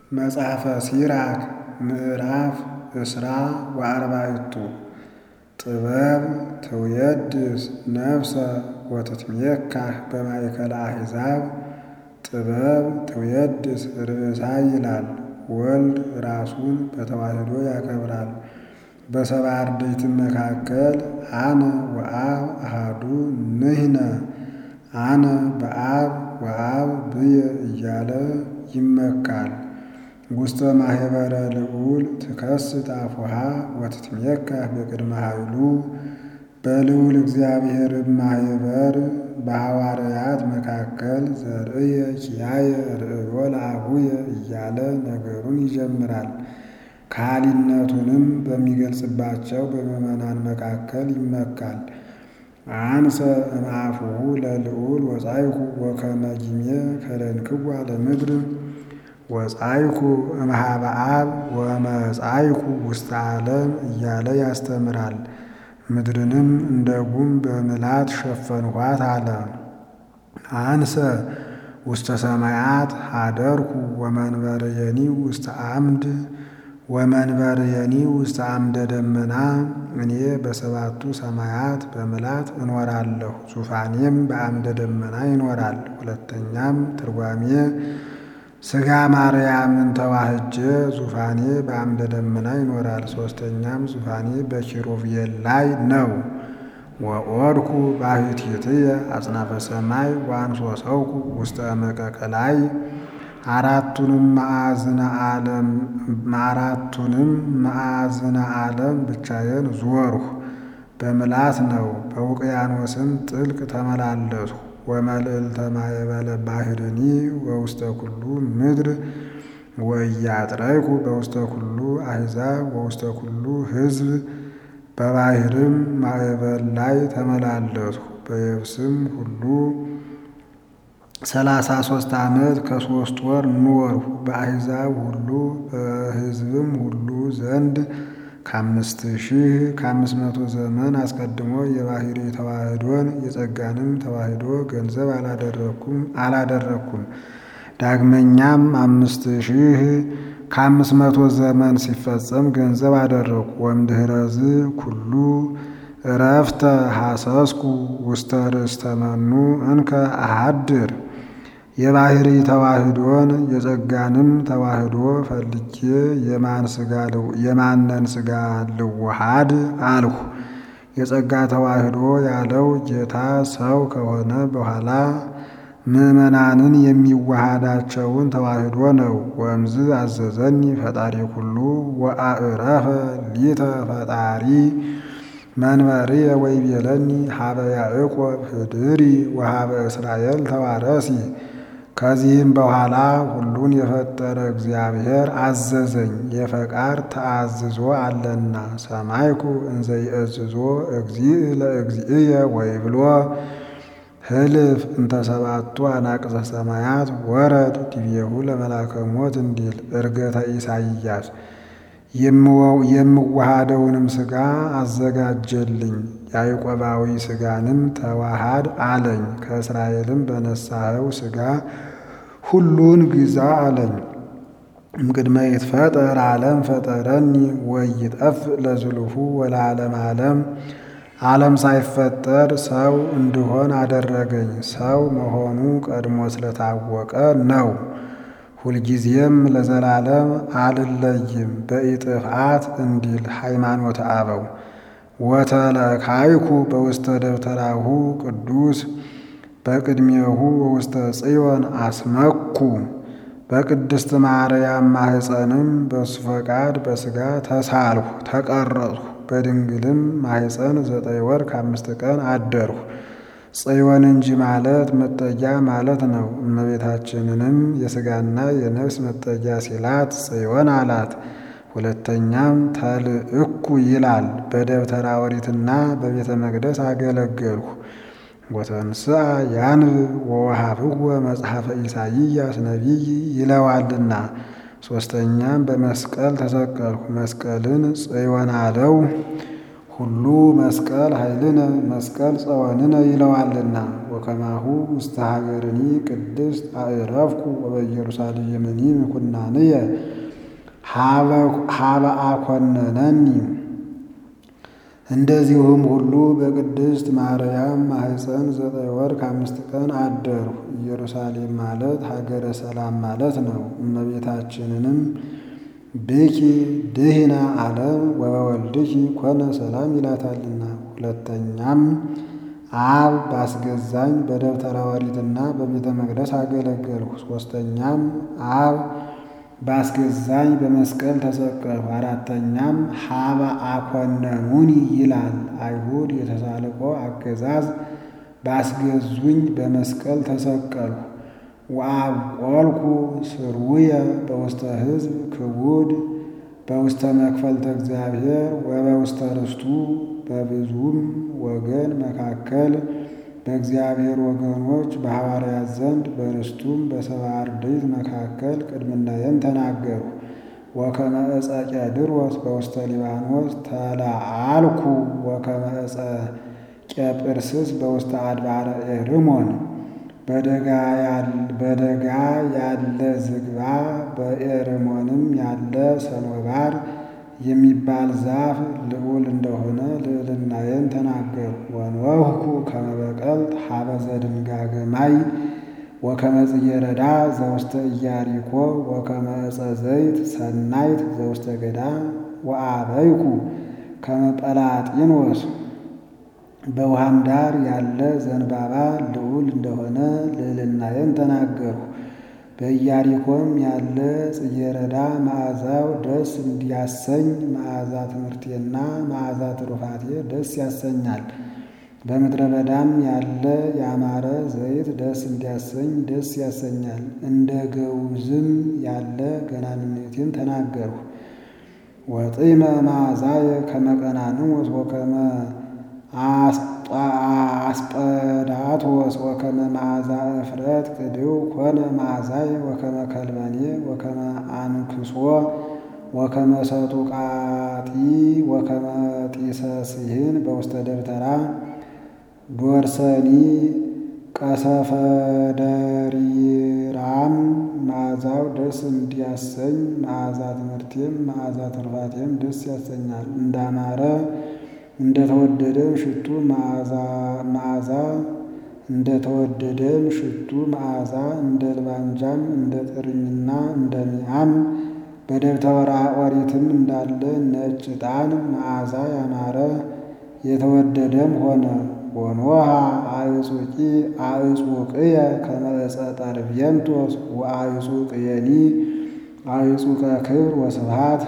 መጽሐፈ ሲራክ ምዕራፍ እስራ ወአርባዕቱ ጥበብ ትውየድስ ነፍሰ ወትትሜካህ በማእከለ አሕዛብ ጥበብ ትውየድስ ርእሳ ይላል። ወልድ ራሱን በተዋሕዶ ያከብራል። በሰባ አርድእትም መካከል አነ ወአብ አሐዱ ንሕነ አነ በአብ ወአብ ብየ እያለ ይመካል። ውስተ ማኅበረ ልዑል ትከስት አፉሃ ወትትሜካህ በቅድመ ኃይሉ በልዑል እግዚአብሔርም ማኅበር በሐዋርያት መካከል ዘርእየ ኪያየ ርእዮ ለአቡየ እያለ ነገሩን ይጀምራል። ከሃሊነቱንም በሚገልጽባቸው በምዕመናን መካከል ይመካል። አንሰ እምአፉሁ ለልዑል ወጻይኩ ወከመ ጊሜ ከደንክዋ ለምድር ወጻይኩ እምኀበ አብ ወመጻይኩ ውስተ ዓለም እያለ ያስተምራል። ምድርንም እንደ ጉም በምላት ሸፈንኋት አለ። አንሰ ውስተ ሰማያት ሀደርኩ ወመንበርየኒ ውስተ አምድ ወመንበርየኒ ውስተ አምደ ደመና እኔ በሰባቱ ሰማያት በምላት እኖራለሁ፣ ዙፋኔም በአምደ ደመና ይኖራል። ሁለተኛም ትርጓሜ ሥጋ ማርያምን ተዋህጀ ዙፋኔ በአምደ ደመና ይኖራል። ሦስተኛም ዙፋኔ በኪሩቤል ላይ ነው። ወኦድኩ ባሕቲትየ አጽናፈ ሰማይ ወአንሶሰውኩ ውስተ እመቀቀ ላይ አራቱንም ማዕዝነ ዓለም አራቱንም ማዕዝነ ዓለም ብቻዬን ዞርሁ። በምላት ነው። በውቅያኖስም ጥልቅ ተመላለስሁ። ወመልዕልተ ማእበለ ባሕርኒ ወውስተ ኩሉ ምድር ወኢያጥረይኩ በውስተ ኩሉ አሕዛብ ወውስተ ኩሉ ሕዝብ በባሕርም ማዕበል ላይ ተመላለስሁ። በየብስም ሁሉ ሰላሳ ሦስት ዓመት ከሦስት ወር ኖርሁ። በአሕዛብ ሁሉ በሕዝብም ሁሉ ዘንድ ከአምስት ሺህ ከአምስት መቶ ዘመን አስቀድሞ የባሕርይ ተዋሕዶን የጸጋንም ተዋሕዶ ገንዘብ አላደረኩም አላደረኩም። ዳግመኛም አምስት ሺህ ከአምስት መቶ ዘመን ሲፈጸም ገንዘብ አደረኩ። ወእምድኅረዝ ኩሉ እረፍተ ሐሰስኩ ውስተ ርእስተ መኑ እንከ አሐድር የባሕርይ ተዋሕዶን የጸጋንም ተዋሕዶ ፈልጌ የማንን ሥጋ ልዋሃድ አልሁ። የጸጋ ተዋሕዶ ያለው ጌታ ሰው ከሆነ በኋላ ምዕመናንን የሚዋሃዳቸውን ተዋሕዶ ነው። ወእምዝ አዘዘኒ ፈጣሪ ኩሉ ወአዕረፈ ሊተ ፈጣሪ መንበርየ ወይቤለኒ ሀበ ያዕቆብ ህድሪ ወሀበ እስራኤል ተዋረሲ። ከዚህም በኋላ ሁሉን የፈጠረ እግዚአብሔር አዘዘኝ፣ የፈቃድ ተአዝዞ አለና። ሰማይኩ እንዘ ይእዝዞ እግዚእ ለእግዚእየ ወይብሎ ህልፍ እንተ ሰባቱ አናቅጸ ሰማያት ወረድ ዲቤሁ ለመላከ ሞት እንዲል ዕርገተ ኢሳይያስ የምዋሃደውንም ሥጋ አዘጋጀልኝ ያዕቆባዊ ሥጋንም ተዋሃድ አለኝ። ከእስራኤልም በነሳኸው ሥጋ ሁሉን ግዛ አለኝ። እምቅድመ ይትፈጠር ዓለም ፈጠረኒ ወይጠፍ ለዝሉፉ ወለዓለም ዓለም ዓለም ሳይፈጠር ሰው እንድሆን አደረገኝ። ሰው መሆኑ ቀድሞ ስለታወቀ ነው። ሁልጊዜም ለዘላለም አልለይም በኢጥፍአት እንዲል ሃይማኖተ አበው። ወተለካይኩ በውስተ ደብተራሁ ቅዱስ በቅድሜሁ በውስተ ጽዮን አስመኩ በቅድስት ማርያም ማሕፀንም በሱ ፈቃድ በሥጋ ተሳልሁ ተቀረጽሁ። በድንግልም ማሕፀን ዘጠኝ ወር ከአምስት ቀን አደርሁ። ጽዮን እንጂ ማለት መጠጊያ ማለት ነው። እመቤታችንንም የሥጋና የነፍስ መጠጊያ ሲላት ጽዮን አላት። ሁለተኛም ተልእኩ ይላል። በደብተራ ኦሪትና በቤተ መቅደስ አገለገልሁ። ወተንስአ ያንብብ ወወሃብዎ መጽሐፈ ኢሳይያስ ነቢይ ይለዋልና። ሦስተኛም በመስቀል ተሰቀልሁ። መስቀልን ጽዮን አለው። ሁሉ መስቀል ኃይልነ መስቀል ጸወንነ ይለዋልና። ወከማሁ ውስተ ሀገርኒ ቅድስት አዕረፍኩ ወበኢየሩሳሌምኒ ምኩናንየ ሀበ አኮነነኒ። እንደዚሁም ሁሉ በቅድስት ማርያም ማኅፀን ዘጠኝ ወር ከአምስት ቀን አደርሁ። ኢየሩሳሌም ማለት ሀገረ ሰላም ማለት ነው። እመቤታችንንም ብኪ ድህና ዓለም ወበወልድኪ ኮነ ሰላም ይላታልና። ሁለተኛም አብ ባስገዛኝ በደብተራ ኦሪትና በቤተ መቅደስ አገለገልሁ። ሦስተኛም አብ ባስገዛኝ በመስቀል ተሰቀልሁ። አራተኛም ሀበ አኮነኑኒ ይላል። አይሁድ የተሳልቆ አገዛዝ ባስገዙኝ በመስቀል ተሰቀልሁ። ወአብቆልኩ ስርውየ በውስተ ሕዝብ ክቡድ በውስተ መክፈልተ እግዚአብሔር ወበውስተ ርስቱ በብዙም ወገን መካከል በእግዚአብሔር ወገኖች በሐዋርያት ዘንድ በርስቱም በሰባ አርድእት መካከል ቅድምናየን ተናገሩ። ወከመ ዕፀ ቄድሮስ በውስተ ሊባኖስ ተለአልኩ ወከመ ዕፀ ቄጵርስስ በውስተ አድባረ ኤርሞን በደጋ ያለ ዝግባ በኤርሞንም ያለ ሰኖባር የሚባል ዛፍ ልዑል እንደሆነ ልዕልናዬን ተናገሩ። ወንወህኩ ከመ በቀልት ሀበ ዘድንጋገ ማይ ወከመ ጽጌረዳ ዘውስተ ኢያሪኮ ወከመ ዕፀ ዘይት ሰናይት ዘውስተ ገዳም ወአበይኩ ከመ ጰላጢኖስ በውሃም ዳር ያለ ዘንባባ ልዑል እንደሆነ ልዕልናዬን ተናገሩ። በኢያሪኮም ያለ ጽጌረዳ መዓዛው ደስ እንዲያሰኝ መዓዛ ትምህርቴና መዓዛ ትሩፋቴ ደስ ያሰኛል። በምድረ በዳም ያለ ያማረ ዘይት ደስ እንዲያሰኝ ደስ ያሰኛል። እንደ ገውዝም ያለ ገናንነቴን ተናገርሁ። ወጢመ መዓዛየ ከመ ቀናንሞስ ወከመ አስጰዳቶስ ወከመ መዓዛ እፍረት ቅድው ኮነ መዓዛየ ወከመ ከልበኔ ወከመ አንክሶ ወከመ ሰጡቃጢ ወከመ ጢሰ ሲህን በውስተ ደብተራ ዶርሰኒ ቀሰፈደሪራም መዓዛው ደስ እንዲያሰኝ መዓዛ ትምህርቴም መዓዛ ትሩፋቴም ደስ ያሰኛል። እንዳማረ እንደተወደደም ሽቱ መዓዛ እንደተወደደም ሽቱ መዓዛ እንደ ልባንጃም እንደ ጥርኝና እንደ ሚያም በደብተራ ኦሪትም እንዳለ ነጭ ዕጣን መዓዛ ያማረ የተወደደም ሆነ። ወኖሃ አዕጹቂ አዕጹቅየ ከመ ዕፀ ጠርቤንቶስ ወአዕጹቅየኒ አዕጹቀ ክብር ወስብሃት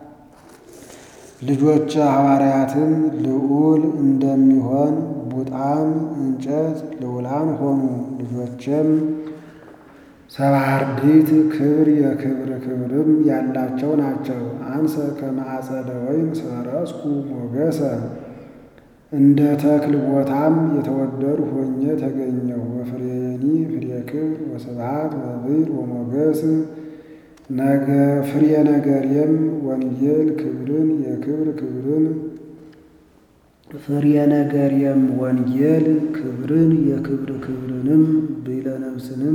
ልጆች ሐዋርያትም ልዑል እንደሚሆን ቡጣም እንጨት ልዑላን ሆኑ። ልጆችም ሰባ አርድእት ክብር የክብር ክብርም ያላቸው ናቸው። አንሰ ከመ አጸደ ወይን ሰረስኩ ሞገሰ እንደ ተክል ቦታም የተወደድሁ ሆኜ ተገኘሁ። ወፍሬኒ ፍሬ ክብር ወስብሃት ወብር ወሞገስ ነገ ፍሬ ነገርየም ወንጌል ክብርን የክብር ክብርን ፍሬ ነገርየም ወንጌል ክብርን የክብር ክብርንም ብዕለ ነፍስንም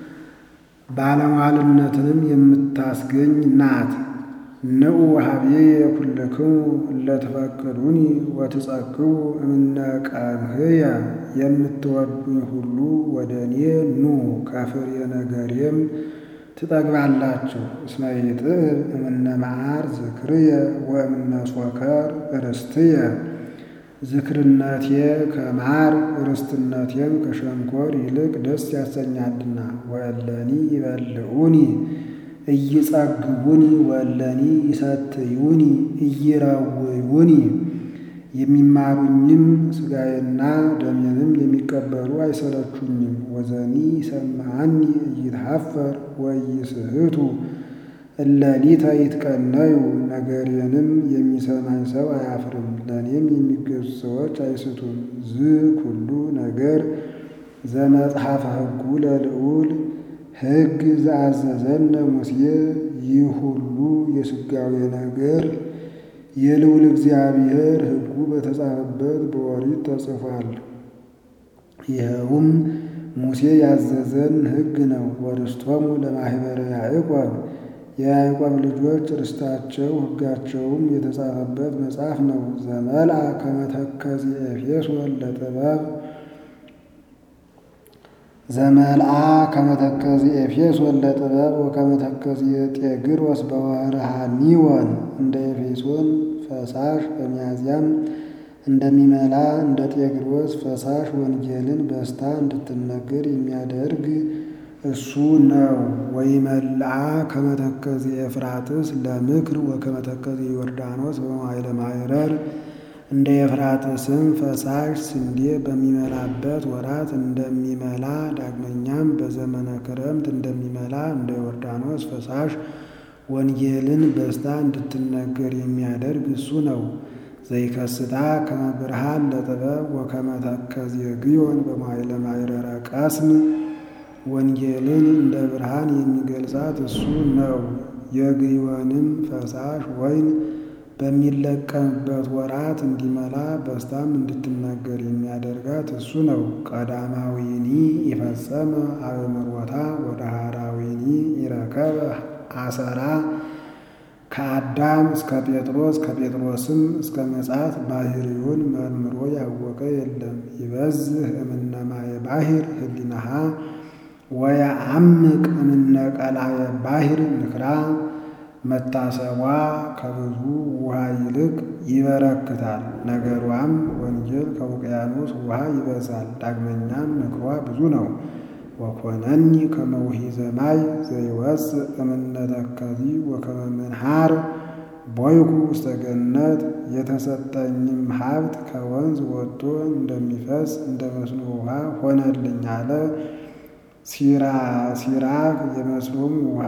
ባለሟልነትንም የምታስገኝ ናት። ንዑ ሀብዬ ኩልክሙ እለ ትፈቅዱኒ ወትጸግቡ እምነ ቀምህየ የምትወዱኝ ሁሉ ወደ እኔ ኑ ከፍሬ ነገሬም ትጠግባላችሁ። እስመ ይጥዕብ እምነ መዓር ዝክርየ ወእምነ ሶከር ርስትየ ዝክርነቴ ከማር ርስትነቴም ከሸንኮር ይልቅ ደስ ያሰኛልና። ወእለኒ ይበልዑኒ እይጸግቡኒ ወእለኒ ይሰትዩኒ እይረውዩኒ የሚማሩኝም ሥጋዬና ደሜንም የሚቀበሉ አይሰለቹኝም። ወዘኒ ይሰምዓኒ እይትሐፈር ወኢይስሕቱ እለሊተ ይትቀነዩ ነገሬንም የሚሰማኝ ሰው አያፍርም፣ ለእኔም የሚገዙ ሰዎች አይስቱም። ዝ ኩሉ ነገር ዘመጽሐፈ ሕጉ ለልዑል ሕግ ዘአዘዘነ ሙሴ ይህ ሁሉ የሥጋዌ ነገር የልዑል እግዚአብሔር ሕጉ በተጻፈበት በኦሪት ተጽፏል። ይኸውም ሙሴ ያዘዘን ሕግ ነው። ወርስቶሙ ለማኅበረ ያዕቆብ የያዕቆብ ልጆች ርስታቸው ሕጋቸውም የተጻፈበት መጽሐፍ ነው። ዘመልአ ከመተከዚ ኤፌሶን ለጥበብ ዘመልአ ከመተከዚ ኤፌሶን ለጥበብ ወከመተከዚ ጤግሮስ በወርሃ ኒወን እንደ ኤፌሶን ፈሳሽ በሚያዝያም እንደሚመላ እንደ ጤግሮስ ፈሳሽ ወንጌልን በስታ እንድትነገር የሚያደርግ እሱ ነው። ወይመልአ ከመተከዚ ኤፍራጥስ ለምክር ወከመተከዚ ዮርዳኖስ በመዋዕለ ማዕረር እንደ ኤፍራጥስም ፈሳሽ ስንዴ በሚመላበት ወራት እንደሚመላ ዳግመኛም በዘመነ ክረምት እንደሚመላ እንደ ዮርዳኖስ ፈሳሽ ወንጌልን በስታ እንድትነገር የሚያደርግ እሱ ነው። ዘይከስታ ከመ ብርሃን ለጥበብ ወከመ ተከዜ ግዮን በመዋዕለ ማዕረረ ቀስም ወንጌልን እንደ ብርሃን የሚገልጻት እሱ ነው። የግዮንም ፈሳሽ ወይን በሚለቀምበት ወራት እንዲመላ በስታም እንድትናገር የሚያደርጋት እሱ ነው። ቀዳማዊኒ ይፈጸመ አበምሮታ ወደ ሐራዊኒ ይረከበ አሰራ ከአዳም እስከ ጴጥሮስ ከጴጥሮስም እስከ ምጽአት ባሕርዩን መርምሮ ያወቀ የለም። ይበዝህ እምነ ማየ ባሕር ህሊናሃ ወየዐምቅ እምነ ቀላየ ባሕር ንክራ መታሰቧ ከብዙ ውሃ ይልቅ ይበረክታል። ነገሯም ወንጌል ከውቅያኖስ ውሃ ይበዛል። ዳግመኛም ምክሯ ብዙ ነው። ወኮነኒ ከመ ውሒዘ ማይ ዘይወፅእ እምነ ተከዚ ወከመ ምንሃር ቦይኩ ውስተ ገነት የተሰጠኝም ሀብት ከወንዝ ወጥቶ እንደሚፈስ እንደ መስኖ ውሃ ሆነልኝ አለ። ሲራክ የመስኖም ውሃ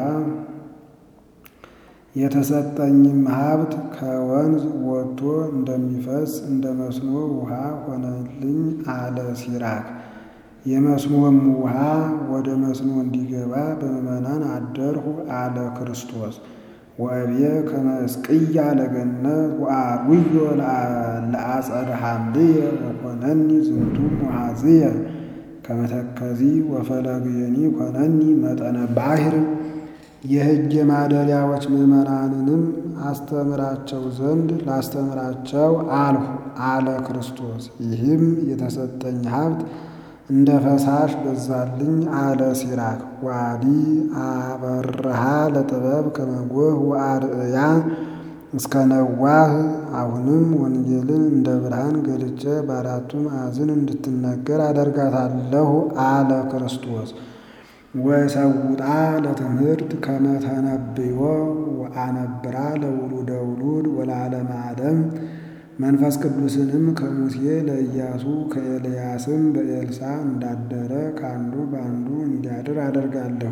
የተሰጠኝም ሀብት ከወንዝ ወጥቶ እንደሚፈስ እንደ መስኖ ውሃ ሆነልኝ አለ ሲራክ። የመስኖም ውሃ ወደ መስኖ እንዲገባ በምዕመናን አደርሁ አለ ክርስቶስ። ወእብየ ከመ እስቅያ ለገነት ወአርውዮ ለአጸደ ሐምልየ ወኮነኒ ዝንቱ ሙሃዝየ ከመ ተከዚ ወፈለግየኒ ኮነኒ መጠነ ባሕር የሕግ ማደሪያዎች ምዕመናንንም አስተምራቸው ዘንድ ላስተምራቸው አልሁ አለ ክርስቶስ። ይህም የተሰጠኝ ሀብት እንደ ፈሳሽ በዛልኝ አለ ሲራክ። ዋዲ አበርሃ ለጥበብ ከመጎህ ወአርእያ እስከ ነዋህ። አሁንም ወንጌልን እንደ ብርሃን ገልጬ በአራቱ ማዕዝን እንድትነገር አደርጋታለሁ አለ ክርስቶስ። ወሰውጣ ለትምህርት ከመተነብዮ ወአነብራ ለውሉደ ውሉድ ወለዓለመ ዓለም መንፈስ ቅዱስንም ከሙሴ ለኢያሱ ከኤልያስም በኤልሳ እንዳደረ ከአንዱ በአንዱ እንዲያድር አደርጋለሁ።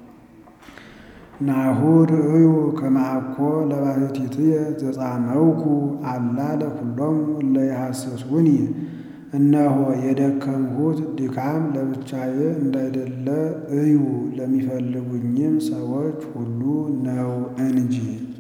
ናሁ ርእዩ ከመ አኮ ለባሕቲትየ ዘጻመውኩ አላ ለኵሎሙ እለ ይሐስሱኒ። እነሆ የደከምሁት ድካም ለብቻዬ እንዳይደለ እዩ ለሚፈልጉኝም ሰዎች ሁሉ ነው እንጂ